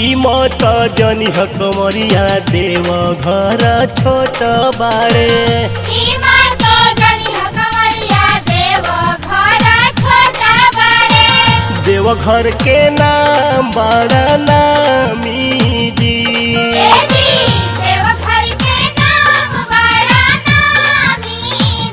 ई मत जनी हकमरिया देव घर छोट बाड़े ईमान तो जनी हकमरिया देव घर छोटा बड़े देव घर के नाम बड़ा नामी जी देवी देव घर के नाम बड़ा नामी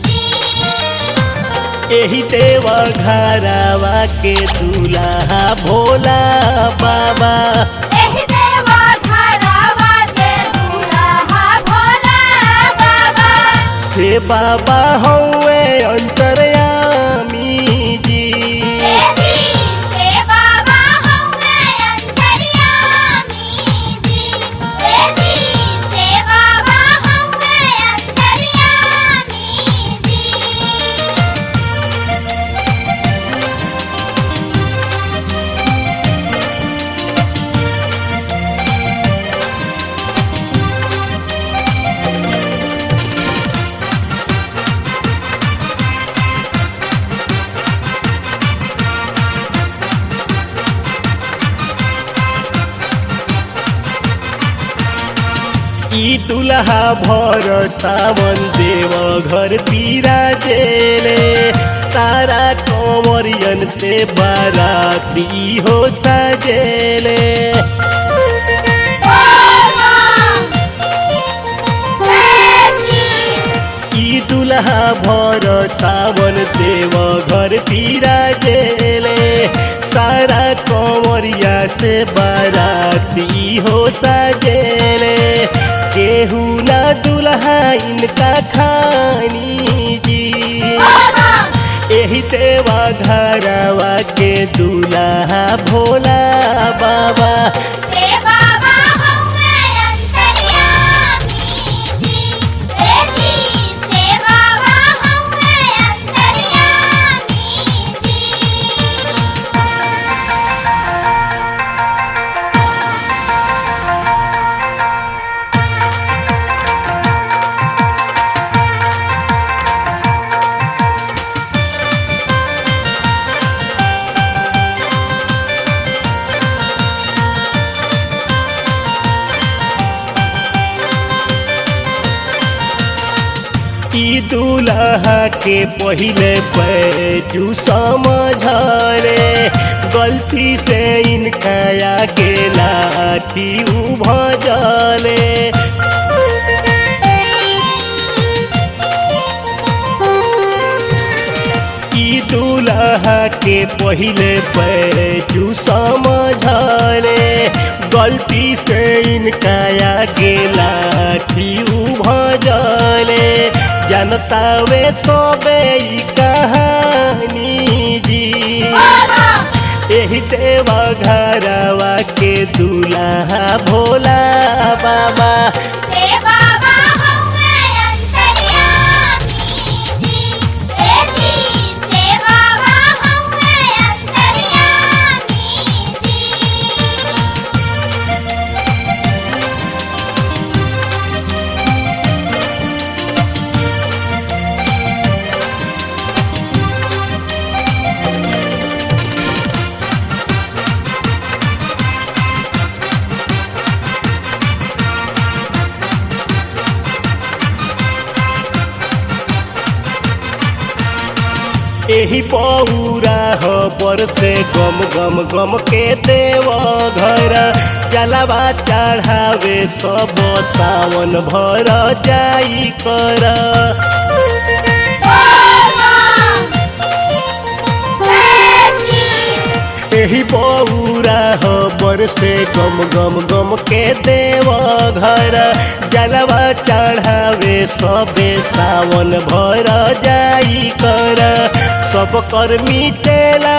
जी एही देव घरवा के दूल्हा भोला बाबा एहि देवा घरवा के दूल्हा भोला बाबा से बाबा हौवे अंतरयामी जी देवी से बाबा हमें अंतर्यामी जी देवी से बाबा हमें अंतर्यामी जी ई दुल्हा भर सावन देव घर पीरा जेले तारा कंवरियन से बाराती हो सजेले ई दुल्हा भर सावन देव घर पीरा जेले सारा कंवरिया से बाराती हो सजेले केहू ना दुल्हा इनका खानी जी एही देवा घरवा के दूल्हा भोला बाबा से बाबा हमें अंतर्यामी जी देवी से बाबा हमें अंतर्यामी जी ई दूल्हा के पहिले पैजू समझले गलती से इनका के लाठी उभजले ई दूल्हा के पहिले पैजू समझले गलती से इनका के लाठी उभजले जनता वे सोबे ई कहानी जी एही देवा घरवा के दूल्हा भोला बाबा से बाबा हमें अंतर्यामी जी देवी से बाबा हमें अंतर्यामी जी एही पौरा हो पर से गम गम गम के देव घर जलावा चढ़ावे सब सावन भर जाई कर एही पौरा हो पर से गम गम गम के देव घर जलवा चढ़ावे सबे सावन भर जाई कर सब कर मिटेला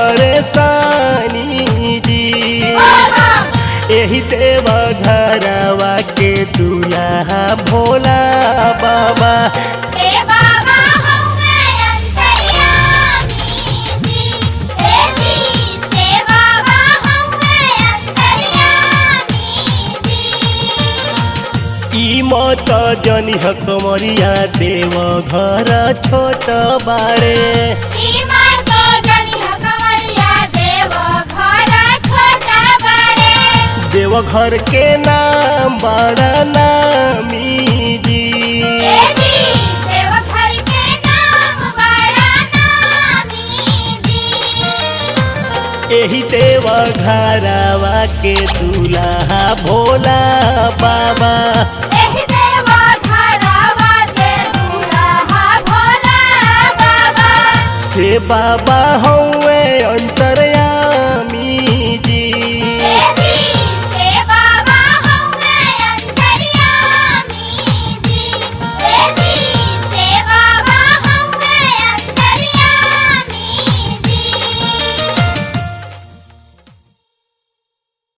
परेशानी जी एही देव घरवा के दूल्हा भोला बाबा से बाबा हमें अंतर्यामी जी देवी से बाबा हमें अंतर्यामी जी ई मत जनी हकमरिया देव घर छोट बाड़े ईमान तो जनी हकमरिया देव घर छोटा बड़े देवघर के नाम बड़ा नामी जी जी देवघर के नाम बड़ा नामी जी एही देवघरवा के दूल्हा भोला बाबा एहि देवा घरवा के दूल्हा भोला बाबा हे बाबा हूँ